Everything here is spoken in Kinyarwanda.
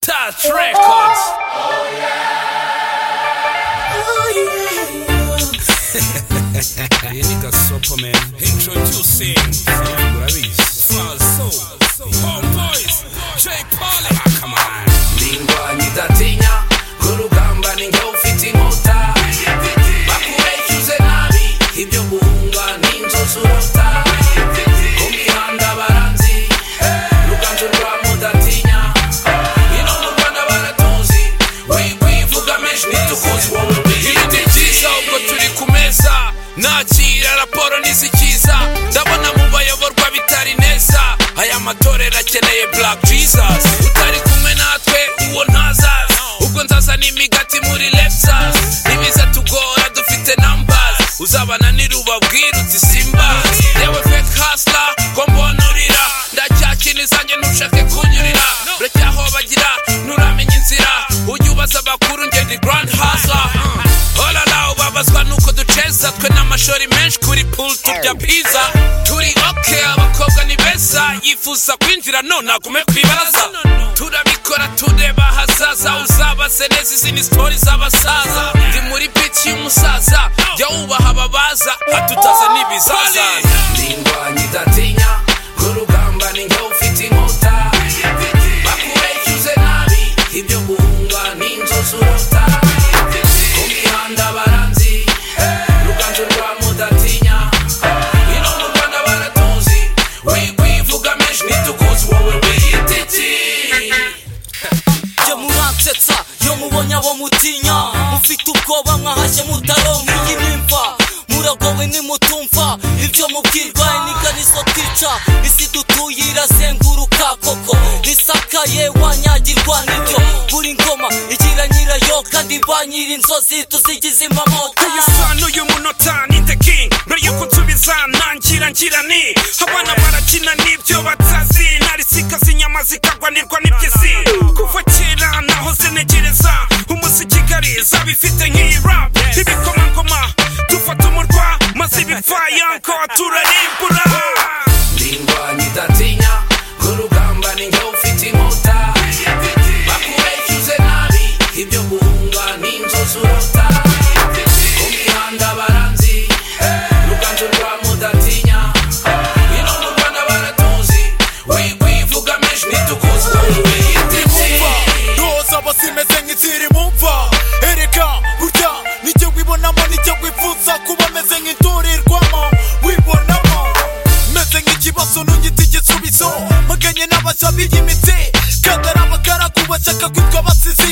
Dust Records. iyi ni gasopo man introducing urabizi falso homeboys j paul Ah, come on ndingwanyi idatinya rw'urugamba ni njye ufite inkota bakubeshyuze nabi ibyo guhunga ni inzozi urota ku mihanda baranzi ruganzu rwa mudatinya ino mu rwanda baratuzi wikwivuga menshi ntitukuzi wowe ibiti byiza ubwo turi ku meza nakira raporo n'izikiza ndabona mu bayoborwa bitari neza aya matorero akeneye black jesus utari kumwe natwe uwo ntazaza ubwo nzazana imigati muri lepsas n'ibiza tugora dufite numbers uzabana nirubabwira uti simbas yewe fake hustler ko mbonurira ndacyakina izanjye ntushake kunyurira buracyahobagira nturamenya inzira ujya ubaza abakuru njye ndi grand hustler olala ubabazwa nuko duceza twe n'amashori menshi kuri pool turya pizza turi oke abakobwa ni beza yifuza kwinjira none agume ku ibaraza turabikora tureba hazaza uzabaze neza izi ni sitori z'abasaza ndi muri bici y'umusaza jya wubaha ababaza hatutaza n'ibizaza ndingwanyi idatinya rw'urugamba ni njye ufite inkota bakubeshyuze nabi ibyo guhunga ni inzozi urota ku mihanda baranzi ruganzu rwa mudatinya ino mu rwanda baratuzi wikwivuga menshi ntitukuzi wowe wiyititi jye muransetsa iyo mubonye abo mutinya mufite ubwoba mwahashye mutaronka iyi nimva muragowe nimutumva ibyo mubwirwa iniganizo twica isi dutuye irazenguruka koko risakaye wanyagirwa nibyo buri ngoma igira nyirayo kandi ba nyiri inzozi tuzigize impamoto uyu munota ni the king mbere yuko nsubiza nangira ngira ni abana barakina n'ibyo batazi narisika z'inyama zikagwanirwa n'iby'isi kuva kera naho zinegereza umusikigali zabifite nk'iyi rap ibikomangoma dufata umurwa maze ibifayanko turarimbura ndingwanyi idatinya rw'urugamba ni njye ufite inkota bakubeshyuze nabi ibyo guhunga ni inzozi urota ku mihanda baranzi ruganzu rwa mudatinya ino mu rwanda baratuzi wikwivuga menshi ntitukuzi wowe mumva wiyititi ndoza basimeze nk'iziri mumva ereka burya nicyo wibonamo nicyo wifuza kuba meze nk'inturirwamo wibonamo meze nk'ikibazo ntugite igisubizo mpaganye n'abashya b'iyimitsi kandi ari abagaragu bashaka kwitwa abasizi